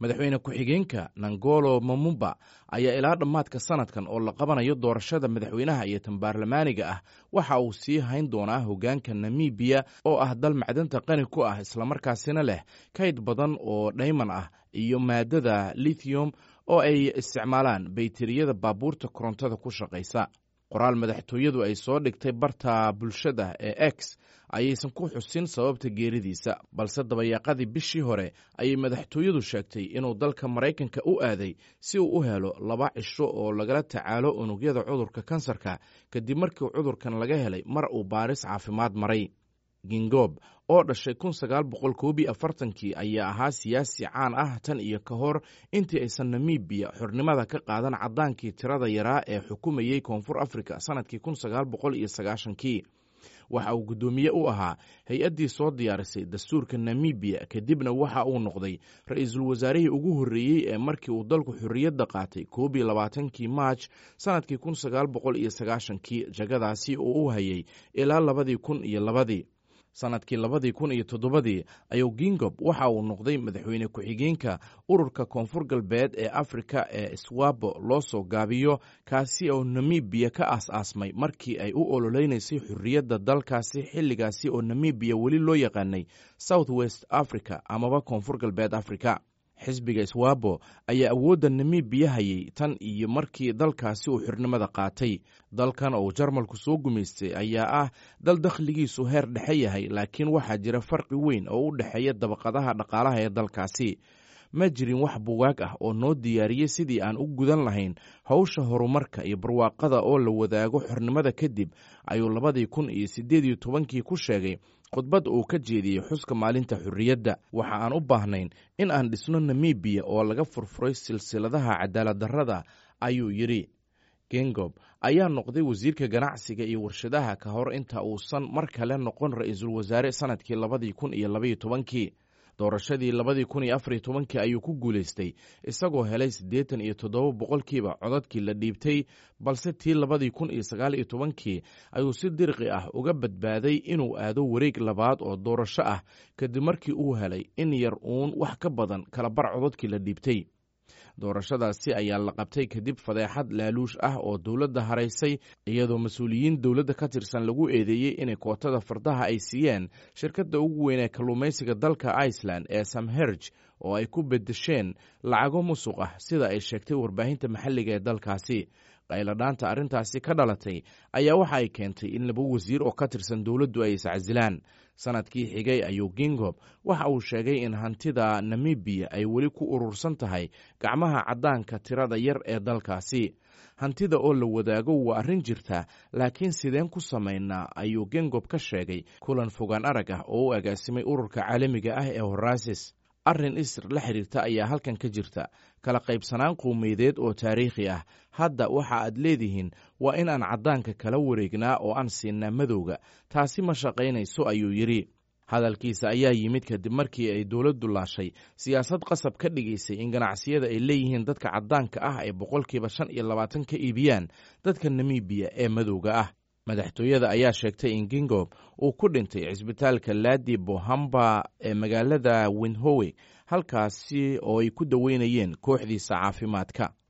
madaxweyne ku-xigeenka nangolo mamumba ayaa ilaa dhammaadka sanadkan oo la qabanayo doorashada madaxweynaha iyo tan baarlamaaniga ah waxa uu sii hayn doonaa hoggaanka namibiya oo ah dal macdanta qani ku ah islamarkaasina leh kayd badan oo dhayman ah iyo maadada lithium oo ay isticmaalaan bayteriyada baabuurta korontada ku shaqaysa qoraal madaxtooyadu ay soo dhigtay barta bulshada ee x ayaysan ku xusin sababta geeridiisa balse dabayaaqadii bishii hore ayay madaxtooyadu sheegtay inuu dalka maraykanka u aaday si uu u helo laba cisho oo lagala tacaalo unugyada cudurka kansarka kadib markii cudurkan laga helay mar uu baaris caafimaad maray gingob oo dhashay kun sagaal boqol koobi afartankii ayaa ahaa siyaasi caan ah tan iyo ka hor intii aysan namibiya xornimada ka qaadan caddaankii tirada yaraa ee xukumayey koonfur afrika sanadkii kun sagaal boqol iyo sagaashankii waxa uu guddoomiye u ahaa hay-addii soo diyaarisay dastuurka namibiya kadibna waxa uu noqday ra-iisul wasaarihii ugu horreeyey ee markii uu dalku xorriyadda qaatay koob iyo labaatankii maaj sanadkii kun sagaal boqol iyo sagaashankii jagadaasi oo u hayay ilaa labadii kun iyo labadii sanadkii labadii kun iyo toddobadii ayuu gingob waxa uu noqday madaxweyne ku-xigeenka ururka koonfur galbeed ee afrika ee swabo loo soo gaabiyo kaasi oo namibiya ka aas-aasmay markii ay u ololeynaysay xorriyadda dalkaasi xilligaasi oo namibiya weli loo yaqaanay south west africa amaba koonfur galbeed africa xisbiga swabo ayaa awoodda namibiya hayay tan iyo markii dalkaasi uu xornimada qaatay dalkan oo jarmalku soo gumaystay ayaa ah dal dakhligiisu heer dhexe yahay laakiin waxaa jira farqi weyn oo u dhexeeya dabaqadaha dhaqaalaha ee dalkaasi ma jirin wax bugaag ah oo noo diyaariyey sidii aan u gudan lahayn howsha horumarka iyo barwaaqada oo la wadaago xornimada kadib ayuu labadii kun iyo siddeed iyo tobankii ku sheegay khudbad uu ka jeediyey xuska maalinta xorriyadda waxa aan u baahnayn in aan dhisno namibiya oo laga furfuray silsiladaha cadaalad darrada ayuu yidhi gengob ayaa noqday wasiirka ganacsiga iyo warshadaha ka hor inta uusan mar kale noqon ra-iisul wasaare sanadkii labadii kun iyo labaiyo tobankii doorashadii labadii kun iyo afariyo tobankii ayuu ku guulaystay isagoo helay siddeetan iyo toddoba boqolkiiba codadkii la dhiibtay balse tii labadii kun iyo sagaal iyo tobankii ayuu si dirqi ah uga badbaaday inuu aado wareeg labaad oo doorasho ah kadib markii uu helay in yar uun wax ka badan kala bar codadkii la dhiibtay doorashadaasi ayaa la qabtay kadib fadeexad laaluush ah oo dowladda haraysay iyadoo mas-uuliyiin dowladda ka tirsan lagu eedeeyey inay kootada fardaha ay siiyeen shirkadda ugu weyn ee kalluumaysiga dalka iceland ee samherj oo ay ku bedesheen lacago musuq ah sida ay sheegtay warbaahinta maxalliga ee dalkaasi qayladhaanta arrintaasi ka dhalatay ayaa waxa ay keentay in laba wasiir oo ka tirsan dowladdu ay iscasilaan sanadkii xigay ayuu gingob waxa uu sheegay in hantida namibiya ay weli ku urursan tahay gacmaha caddaanka tirada yar ee dalkaasi hantida oo la wadaago waa arrin jirta laakiin sideen ku samaynaa ayuu gengob ka sheegay kulan fogaan arag ah oo u agaasimay ururka caalamiga ah ee horaasis arrin isr la xiriirta ayaa halkan ka jirta kala qaybsanaan qowmeydeed oo taariikhi ah hadda waxa aad leedihiin waa in aan caddaanka kala wareegnaa oo aan siinaa madowga taasi ma shaqaynayso ayuu yidhi hadalkiisa ayaa yimid kadib markii ay dowladdu laashay siyaasad qasab ka dhigaysay in ganacsiyada ay leeyihiin dadka caddaanka ah ay boqolkiiba shan iyo labaatan ka iibiyaan dadka namibiya ee madowga ah madaxtooyada ayaa sheegtay in gingob uu ku dhintay cisbitaalka laadi bohamba ee magaalada winhowe halkaasi oo ay ku daweynayeen kooxdiisa caafimaadka